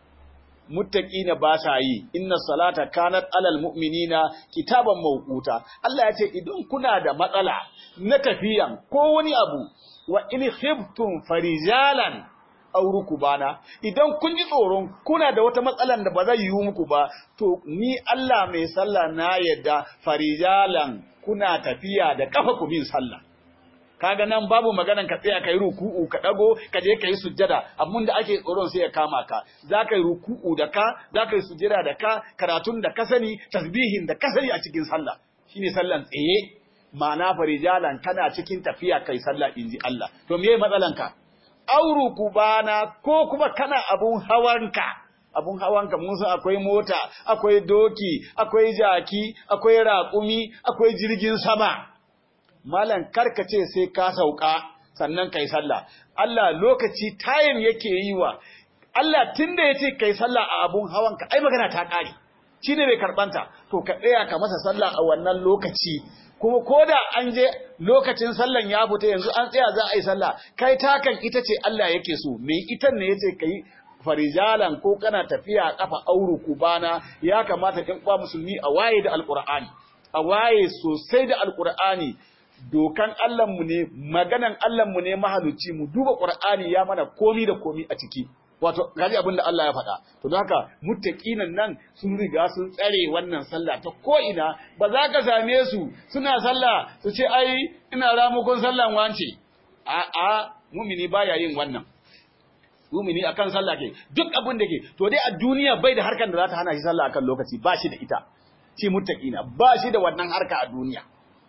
muttaqina ba sa yi inna salata kanat alal mu'minina kitaban mawquta Allah ya ce idan kuna da matsala na tafiyan ko wani abu wa in khiftum farijalan aw rukubana idan kun ji tsoron kuna da wata matsalan da ba zai yi muku ba to ni Allah mai sallah na yadda farijalan kuna tafiya da kafa ku bin sallah kaga nan babu maganan ka tsaya kai ruku'u ka dago ka je kai sujjada amma da ake tsoron sai ya kama ka za ka yi ruku'u da ka za ka yi sujjada da ka karatun da ka sani tasbihin da ka sani a cikin sallah shine sallan tsaye ma'ana farijalan kana cikin tafiya kai sallah inji Allah to meye matsalan ka auru kubana ko kuma kana abun hawanka abun hawanka mun san akwai mota akwai doki akwai jaki akwai raƙumi akwai jirgin sama malam karka ce sai ka sauka sannan kai sallah Allah lokaci time yake yi wa Allah tunda yace kai sallah a abun hawanka ai magana ta kare shine bai karbanta to ka tsaya ka masa sallah a wannan lokaci kuma koda an je lokacin sallan ya fita yanzu an tsaya za a yi sallah kai takan ita ce Allah yake so me ita ne yace kai farijalan ko kana tafiya kafa auru kubana ya kamata ɗan uwa musulmi a waye da alqur'ani a waye sosai da alqur'ani dokan Allahnmu ne, maganan Allahnmu ne mahaluci mu duba Qur'ani ya mana komi da komi a ciki. Wato, gaji abin da Allah ya faɗa. To don haka muttaqinan nan sun riga sun tsare wannan sallah ta ko'ina ba za ka same su suna sallah su ce ai ina ramukon sallan wance. A a mumini baya yin wannan. Mumini akan sallah ke duk abin da ke to dai a duniya bai da harkar da za ta hana shi sallah akan lokaci ba shi da ita. Shi muttaqina ba shi da wannan harka a duniya.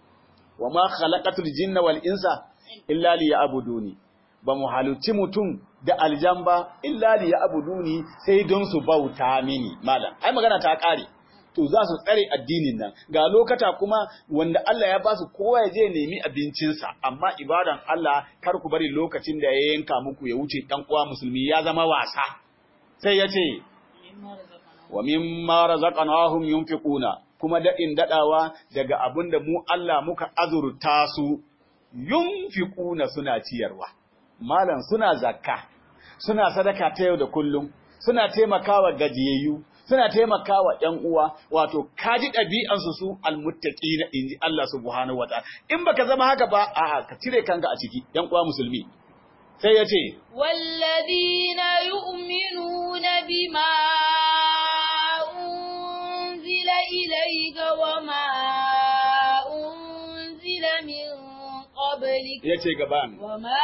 wa ma khalaqatul jinna wal insa illa liya'buduni ba mu haluci mutum da aljan ba illa liya'buduni sai don su bauta mini malam ai magana ta kare to za su tsare addinin nan ga lokata kuma wanda Allah ya ba su kowa ya je nemi abincinsa amma ibadan Allah kar ku bari lokacin da ya yanka muku ya wuce dan uwa musulmi ya zama wasa sai ya ce wa mimma razaqnahum yunfiquna kuma daɗin daɗawa daga abin da mu Allah muka azurta su yunfiquna suna ciyarwa malam suna zakka suna sadaka ta yau da kullum suna taimakawa gajiyayyu suna taimakawa ƴan uwa wato kaji ɗabi'ansu su almuttaqina inji Allah subhanahu wataala in baka zama haka ba a'a ka cire kanka a ciki ƴan uwa musulmi sai ya ce wallazina yu'minuna bima إليك وما أنزل من قبلك yace gaban وما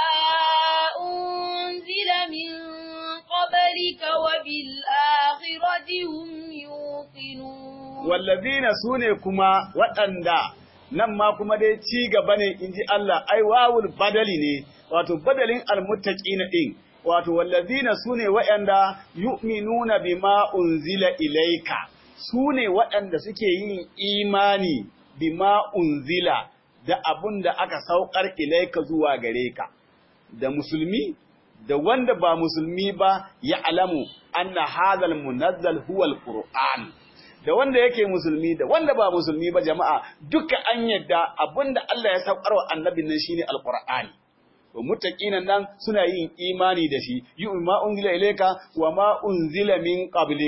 أنزل من قبلك وبالآخرة هم يوقنون wallazina sune kuma waɗanda nan ma kuma dai ci gaba ne inji Allah ai wawul badali ne wato badalin almuttaqina din wato wallazina sune waɗanda yu'minuna bima unzila ilaika su ne waɗanda suke yin imani bima unzila da abun da aka saukar ilaika zuwa gare ka, da musulmi, da wanda ba musulmi ba ya alamu anna hazal munazzal huwal Qur'an. Da wanda yake musulmi da wanda ba musulmi ba jama'a duka an yadda abun da Allah ya saukar wa annabin nan shine alqur'ani. To muttaqinan nan suna yin imani da shi, yi ma unzila ilaika wa ma unzila min qablika.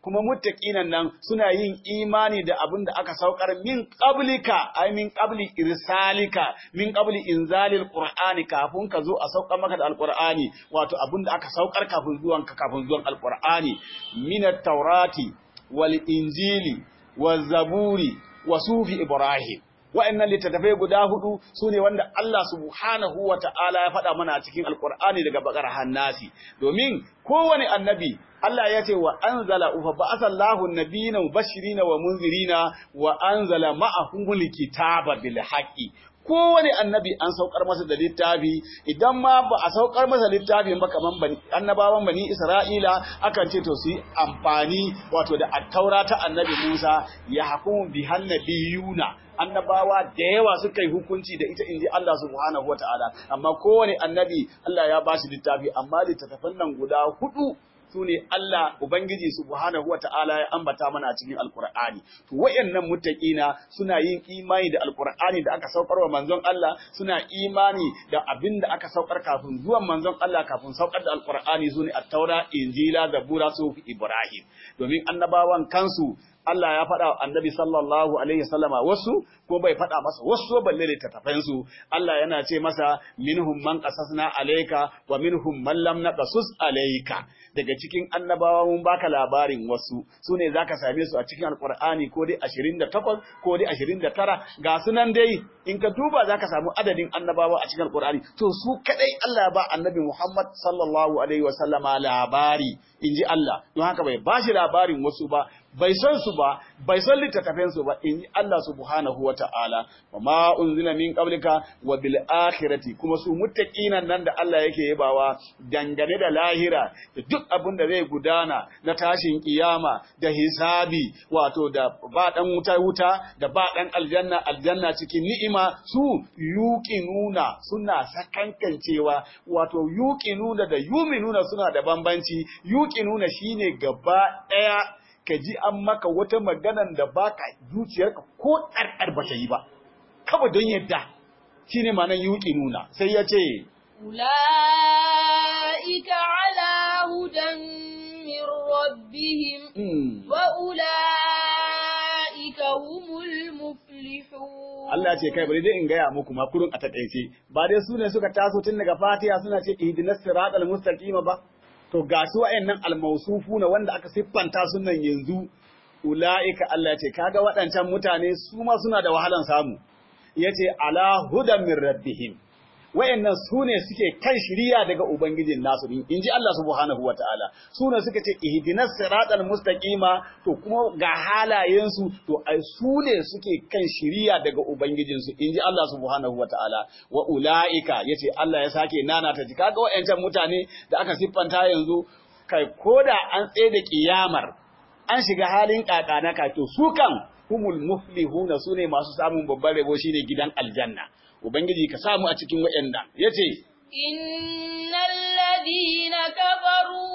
kuma muttaqinan nan suna yin imani da abin da aka saukar min qablika ay min qabli irsalika min qabli inzalil qur'ani kafin ka zo a saukar maka da alqur'ani wato abin da aka saukar kafin zuwan ka kafin zuwan alqur'ani min at-taurati wal injili waz zaburi wa sufi ibrahim wa'annan littattafai guda hudu su ne wanda Allah subhanahu wa ta'ala ya faɗa mana a cikin alkur'ani daga bakar hannasi domin kowane annabi Allah ya ce wa anzala ufa ba'asallahu nabiyina mubashirina wa munzirina wa anzala ma'ahumul kitaba bil haqqi kowane annabi an saukar masa da littafi idan ma ba a saukar masa littafin ba kaman bani annabawan bani Isra'ila akan ce to su yi amfani wato da attaura ta annabi Musa ya hukumu bi hannabiyuna annabawa da yawa suka yi hukunci da ita inji Allah subhanahu wataala amma kowane annabi Allah ya ba shi littafi amma littattafan nan guda hudu su ne Allah Ubangiji subhanahu wa ta'ala ya ambata mana a cikin Alƙur'ani. To wayannan muttaqina suna yin imani da Alƙur'ani da aka saukar wa manzon Allah, suna imani da abin da aka saukar kafin zuwan manzon Allah kafin saukar da Alƙur'ani su ne Attaura, Injila, Zabura, Sufi, Ibrahim. Domin annabawan kansu Allah ya faɗa wa annabi sallallahu alaihi wasallama wasu ko bai faɗa masa wasu balle littattafan su Allah yana ce masa minhum man qasasna alayka wa minhum man lam naqasus alayka daga cikin annabawa mun baka labarin wasu su ne zaka same su a cikin alqur'ani ko dai 28 ko dai 29 ga sunan dai in ka duba zaka samu adadin annabawa a cikin alqur'ani to su kadai Allah ya ba annabi Muhammad sallallahu alaihi wasallama labari inji Allah don haka bai bashi labarin wasu ba bai san su ba bai san littattafan su ba in Allah subhanahu wata'ala wa ma unzila min qablika wa bil akhirati kuma su muttaqinan nan da Allah yake yabawa dangane da lahira da duk abin da zai gudana na tashin kiyama da hisabi wato da ba dan wuta wuta da ba dan aljanna aljanna cikin ni'ima su yuqinuna suna sakankancewa wato yuqinuna da yuminuna suna da bambanci yuqinuna shine gaba daya ka ji an maka wata maganan da baka zuciyarka ko ɗarɗar ba ta yi ba, kawai don yadda shi ne manan yuƙi nuna, sai ya ce, Ula'ika ala hudan min rabbihim, wa ula'ika humul muflihun. Allah ce kai bari dai in gaya muku makurun a taƙaice, ba dai su ne suka taso tun daga fatiha suna ce ihdinas siratal mustaqima ba. to ga su wa'annan almausufu na wanda aka siffanta sunan yanzu ula'ika Allah ce kaga waɗancan mutane su ma suna da wahalan samu yace ala hudan min rabbihim wa'annan su ne suke kan shiriya daga ubangijin nasu din inji Allah subhanahu wataala su ne suka ce ihdinas siratal mustaqima to kuma ga halayen su to ai su ne suke kan shiriya daga ubangijin su inji Allah subhanahu wataala wa ulaika yace Allah ya sake nana ta ji kaga wa'ancan mutane da aka siffanta yanzu kai koda an tsaye da kiyamar an shiga halin kakana ka to su kan humul muflihuna sune masu samun babban rabo shine gidan aljanna Ubangiji ka samu a cikin waɗanda ya ce, Innal ladina kafaru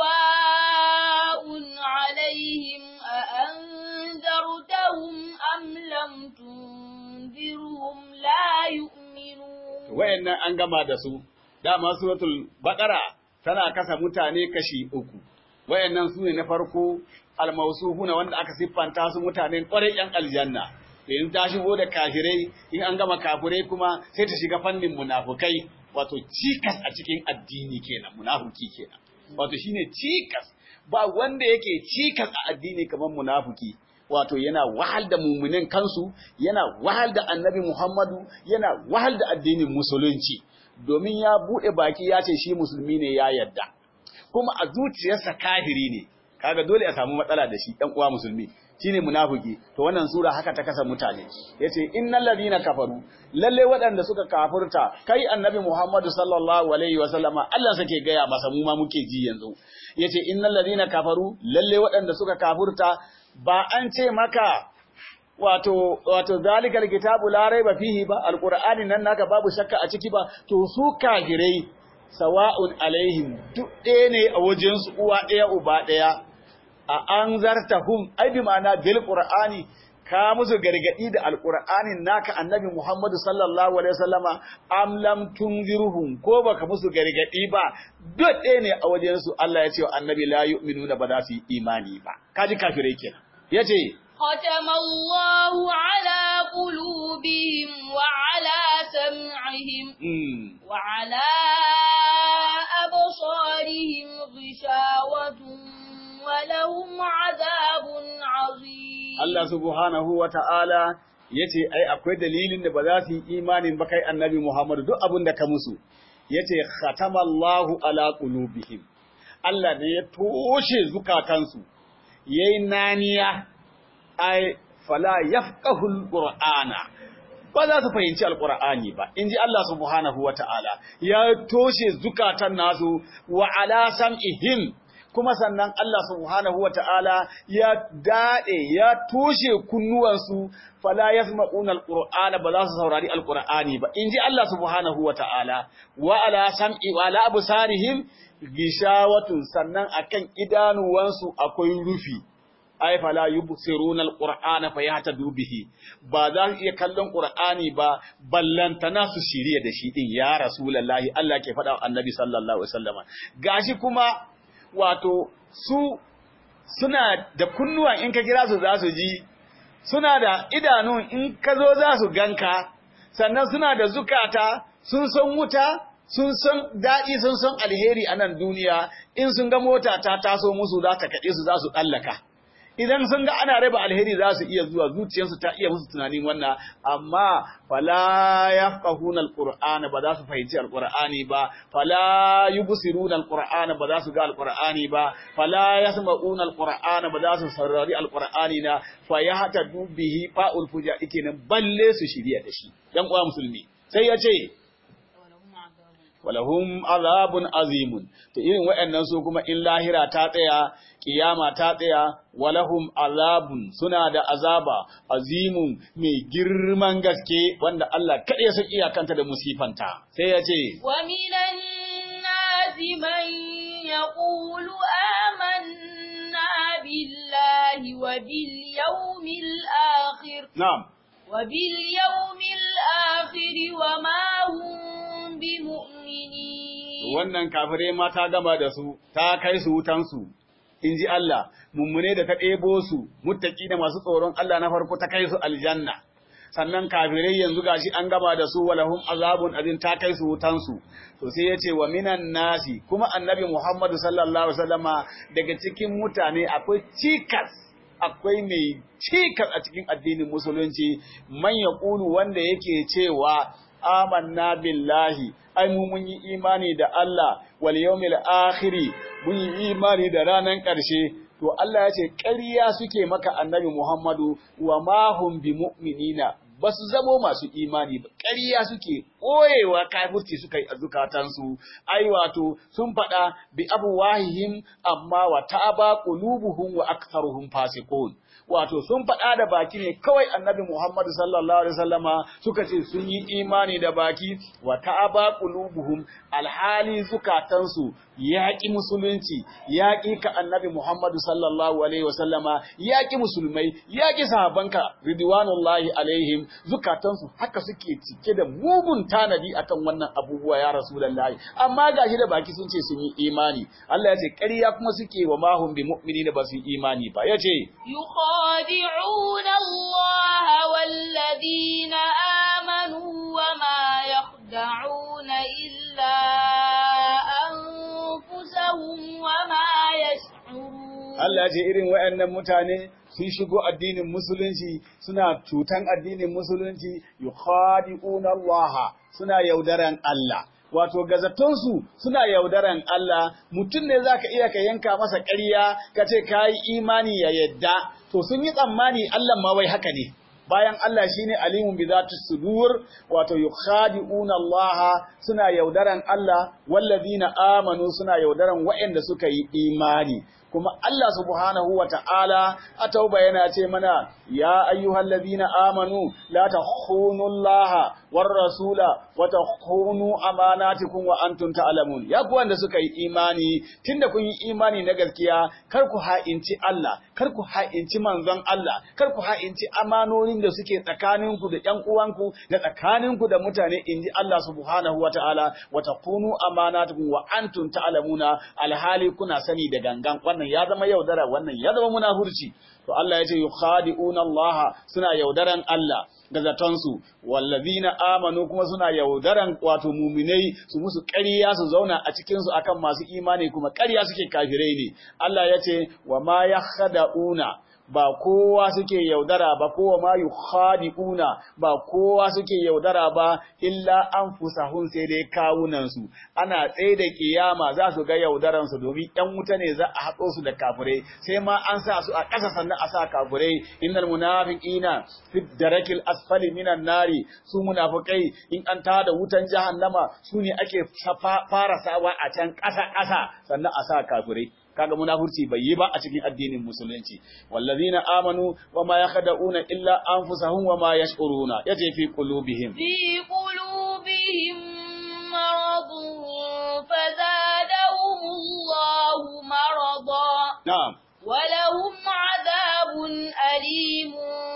sawa'un alaihim a anzartahum am lam tunzirhum la yu'minun. Wayannan an gama da su, dama suratul Baqara tana kasa mutane kashi uku. Wayannan su ne na farko almausuhuna wanda aka siffanta su mutanen ƙwarai ‘yan aljanna. in ta shigo da kafirai in an gama kafirai kuma sai ta shiga fannin munafukai wato cikas a cikin addini kenan munafuki kenan wato shine cikas ba wanda yake cikas a addini kamar munafuki wato yana wahal da mumunin kansu yana wahal da annabi Muhammadu yana wahal da addinin musulunci domin ya bude baki ya ce shi musulmi ne ya yadda kuma a zuciyarsa kafiri ne kaga dole a samu matsala da shi ɗan uwa musulmi shine munafiki to wannan sura haka ta kasa mutane yace innal ladina kafaru lalle waɗanda suka kafurta kai annabi Muhammadu sallallahu alaihi wa sallama Allah sake gaya masa mu ma muke ji yanzu yace innal ladina kafaru lalle waɗanda suka kafurta ba an ce maka wato wato zalikal kitabu la raiba fihi ba alqur'ani nan naka babu shakka a ciki ba to su kafirai sawa'un alaihim duk ɗaya ne a wajen su uwa ɗaya uba ɗaya a an zartahum ai bi ma'ana bil qur'ani ka musu gargadi da alqur'anin naka annabi Muhammadu sallallahu alaihi wasallama am lam tunzirhum ko baka musu gargadi ba duk ɗaya ne a wajen su Allah ya ce wa annabi la yu'minuna ba za su yi imani ba kaji kafirai kenan yace ختم الله على قلوبهم وعلى سمعهم mm, وعلى أبصارهم غشاوة ولهم عذاب عظيم Allah subhanahu wa ta'ala ya ce, Ai, akwai dalilin da ba za su yi imanin ba kai annabi Muhammadu duk abin da ka musu, ya ce, Khatamallahu ala qulubihim Allah ne ya toshe zukatansu, ya yi naniya, ai, fala yafqahul Qur'ana. Ba za su fahimci Alƙur'ani ba, in ji Allah subhanahu wa ta'ala, ya toshe zukatan nasu wa ala sam'ihim kuma sannan Allah subhanahu wa ta'ala ya daɗe ya toshe kunnuwansu fala yasma'una alqur'ana ba za su saurari alqur'ani ba inji Allah subhanahu wa ta'ala wa ala sam'i wa ala absarihim gishawatun sannan akan idanuwansu akwai rufi ay fala yubsiruna alqur'ana fayahtadu bihi ba za su iya kallon qur'ani ba ballantana su shirye da shi din ya rasulullahi Allah ke faɗa wa annabi sallallahu alaihi wasallama gashi kuma wato su suna da kunnuwan in ka kira su za su ji suna da idanun in ka zo za su ganka sannan suna da zukata sun san wuta sun san daɗi sun san alheri a nan duniya in sun ga mota ta taso musu za ta kaɗe su za su tsallaka idan sun ga ana raba alheri za su iya zuwa zuciyarsu ta iya musu tunanin wannan amma fala yafqahuna alqur'ana ba za su fahimci alqur'ani ba fala yubsiruna alqur'ana ba za su ga alqur'ani ba fala yasma'una alqur'ana ba za su saurari alqur'ani na fa yahtadu bihi fa'ul fuja kenan balle su shirya da shi dan uwa musulmi sai ya ce walahum azabun azimun to irin waɗannan su kuma in lahira ta tsaya kiyama ta tsaya walahum azabun suna da azaba azimun mai girman gaske wanda Allah kaɗai ya san iyakanta da musifanta sai ya ce wa minan nasi man yaqulu amanna billahi wa bil yawmil akhir na'am wa bil yawmil akhir wa ma hum bimu'minin wannan kafirai ma ta gama da su ta kai su wutansu in ji Allah mummune da ta ɗebo su muttaki da masu tsoron Allah na farko ta kai su aljanna sannan kafirai yanzu gashi an gama da su walahum azabun azin ta kai su wutansu to sai ya ce wa minan nasi kuma annabi Muhammadu sallallahu alaihi wasallama daga cikin mutane akwai cikas akwai mai cikas a cikin addinin musulunci man yaqulu wanda yake cewa amanna billahi ai mu mun yi imani da Allah wal yawmil akhiri mun yi imani da ranan ƙarshe to Allah ya ce ƙarya suke maka annabi Muhammadu wa ma hum bi mu'minina ba su zamo masu imani ba ƙarya suke ɓoyewa kafirci suka yi a zukatansu ai wato sun faɗa bi abu wahihim amma wa ta'aba qulubuhum wa aktharuhum fasiqun wato sun faɗa da baki ne kawai annabi Muhammad sallallahu alaihi wasallama suka ce sun yi imani da baki wa ta'aba qulubuhum alhali zukatansu yaƙi musulunci yaƙi ka annabi Muhammad sallallahu alaihi wasallama yaƙi musulmai yaƙi sahabanka ridwanullahi alaihim zukatansu haka suke cike da mugun tanadi akan wannan abubuwa ya rasulullahi amma gashi da baki sun ce sun yi imani Allah ya ce ƙarya kuma suke wa mahum bi mu'minina ba su yi imani ba yace يخادعون الله والذين آمنوا وما يخدعون إلا أنفسهم وما يشعرون Allah ce irin waɗannan mutane sun shigo addinin musulunci suna cutan addinin musulunci yukhadi'una Allah suna yaudaran Allah wato gazatonsu suna yaudaran Allah mutum ne zaka iya ka yanka masa ƙarya ka ce kai imani ya yadda to sun yi tsammani Allah ma wai haka ne bayan Allah shine alimun bi zati sudur wato yukhadi'una Allah suna yaudaran Allah wallazina amanu suna yaudaran waɗanda suka yi imani kuma Allah subhanahu wa ta'ala a tauba yana ce mana, Ya ayyuhal ladina amanu, la ta Allah war rasula wa takhunu amanatikum wa antum ta'lamun ya ku wanda suka yi imani tunda kun yi imani na gaskiya kar ku ha'inci Allah kar ku ha'inci manzon Allah kar ku ha'inci amanonin da suke tsakaninku da ƴan uwanku da tsakaninku da mutane inji Allah subhanahu wa ta'ala wa takhunu amanatikum wa antum ta'lamuna alhali kuna sani da gangan wannan ya zama yaudara wannan ya zama munafurci to Allah ya ce yukhadi'una Allah suna yaudaran Allah ga zatonsu wallazina amanu kuma suna yaudaran wato muminai su musu ƙarya su zauna a cikin su akan masu imani kuma ƙarya suke kafirai ne Allah ya ce wa ma yakhda'una ba kowa suke yaudara ba kowa ma yukhadi'una ba kowa suke yaudara ba illa anfusahum sai dai kawunan su ana tsaye da kiyama za su ga yaudaran su domin ɗan wuta ne za a haɗo su da kafirai sai ma an sa su a ƙasa sannan a sa kafirai innal munafiqina fi darakil asfali minan nari su munafikai in an tada wutan jahannama su ne ake fara sawa a can ƙasa ƙasa sannan a sa kafirai kaga munafurci bai yi ba a cikin addinin musulunci wallazina amanu wama yakhda'una illa anfusahum wama yash'uruna yace fi qulubihim في قلوبهم مرض فزادهم الله مرضا na'am ولهم عذاب أليم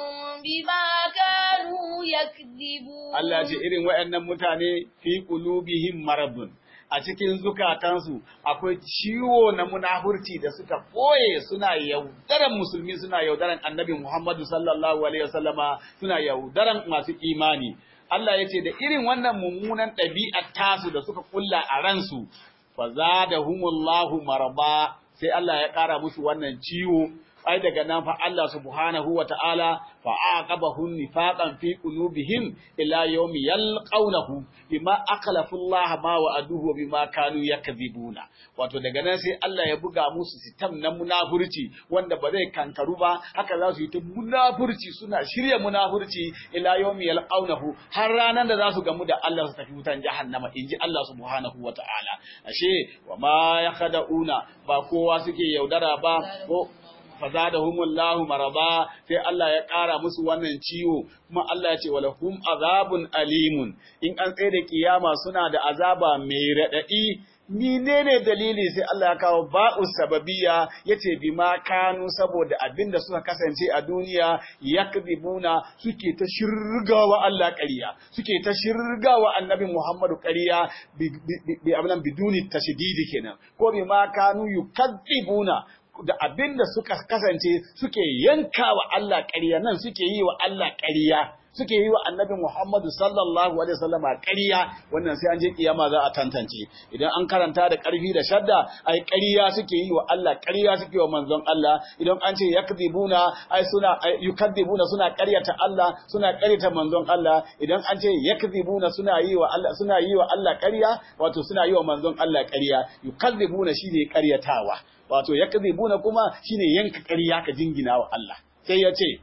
بما كانوا يكذبون Allah ce irin waɗannan mutane fi qulubihim maradun a cikin zukatansu akwai ciwo na munafurci da suka ɓoye suna yaudaran musulmi suna yaudaran annabi Muhammadu sallallahu alaihi wasallama suna yaudaran masu imani Allah ya ce da irin wannan mummunan ɗabi'ar tasu da suka kulla a ransu fa zadahumullahu maraba sai Allah ya ƙara musu wannan ciwo ai daga nan fa Allah subhanahu wa ta'ala fa aqabahum nifaqan fi qulubihim ila yawmi yalqawnahu bima aqlafu Allah ma wa'aduhu bima kanu yakzibuna wato daga nan sai Allah ya buga musu sitam na munafurci wanda ba zai kankaru ba haka za su yi ta munafurci suna shirya munafurci ila yawmi yalqawnahu har ranan da za su gamu da Allah su tafi wutan jahannama inji Allah subhanahu wa ta'ala ashe wa ma yakhda'una ba kowa suke yaudara ba ko fazadahumullahu maraba sai Allah ya ƙara musu wannan ciwo kuma Allah ya ce walahum azabun alimun in an tsaye da kiyama suna da azaba mai radadi menene dalili sai Allah ya kawo ba'u sababiyya yace bima kanu saboda abinda suka kasance a duniya yakdibuna suke ta shirgawa Allah ƙarya suke ta shirgawa annabi Muhammadu ƙarya bi abinan biduni tashdidi kenan ko bima kanu yukadzibuna da abin da suka kasance suke yanka wa Allah ƙarya nan suke yi wa Allah ƙarya suke yi wa annabi Muhammadu sallallahu alaihi wasallam ƙarya wannan sai an je kiyama za a tantance idan an karanta da ƙarfi da shadda ai ƙarya suke yi wa Allah ƙarya suke wa manzon Allah idan an ce yakdibuna ai suna yukadibuna suna ƙaryata Allah suna ƙaryata manzon Allah idan an ce yakdibuna suna yi wa Allah suna yi wa Allah ƙarya wato suna yi wa manzon Allah ƙarya yukadibuna shine ƙaryatawa wato yakdibuna kuma shine yanka ƙarya ka jingina wa Allah sai ya ce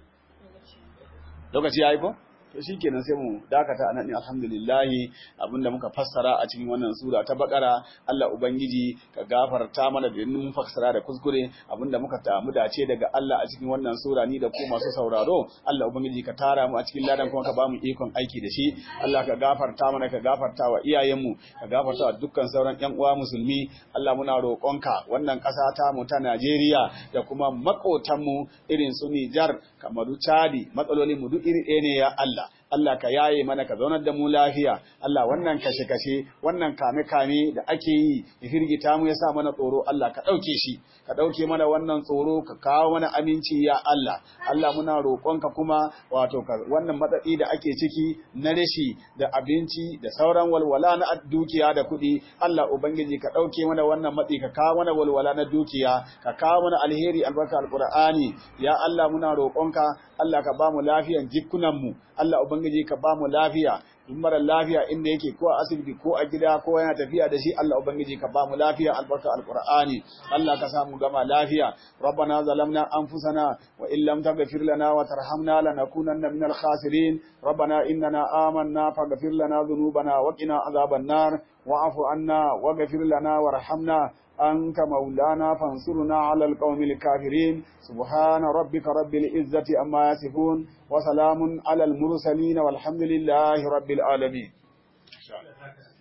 lokaci ya yi ko to shikenan sai mu dakata anan ne alhamdulillah abinda muka fassara a cikin wannan sura ta bakara Allah ubangiji ka gafarta mana da mun fassara da kuskure abinda muka tamu dace daga Allah a cikin wannan sura ni da ku masu sauraro Allah ubangiji ka tara mu a cikin ladan kuma ka ba mu ikon aiki da shi Allah ka gafarta mana ka gafarta wa iyayenmu ka gafarta wa dukkan sauran ƴan uwa musulmi Allah muna roƙonka wannan ƙasa ta mu ta Najeriya da kuma maƙotanmu irin su Nijar Kamaru Chadi matsalolin mu duk iri ɗaya ne ya Allah Allah ka yaye mana ka zaunar da mu lafiya Allah wannan kashe-kashe wannan kame-kame da ake yi ya firgita mu ya sa mana tsoro Allah ka ɗauke shi ka ɗauke mana wannan tsoro ka kawo mana aminci ya Allah Allah muna roƙonka kuma wato ka wannan matsatsi da ake ciki na rashi da abinci da sauran walwala na dukiya da kuɗi Allah ubangiji ka ɗauke mana wannan matsi ka kawo mana walwala na dukiya ka kawo mana alheri albarka alqur'ani ya Allah muna roƙonka Allah ka ba mu lafiyan jikunan mu Allah ubangiji ka ba mu lafiya duk mara lafiya inda yake ko a asibiti ko a gida ko yana tafiya da shi Allah ubangiji ka ba mu lafiya albarka alqur'ani Allah ka samu gama lafiya rabbana zalamna anfusana wa in lam taghfir lana wa tarhamna lanakunanna minal khasirin rabbana innana amanna faghfir lana dhunubana wa qina adhaban nar واعف عنا واغفر لنا وارحمنا أنت مولانا فانصرنا على القوم الكافرين سبحان ربك رب العزة أما يصفون وسلام على المرسلين والحمد لله رب العالمين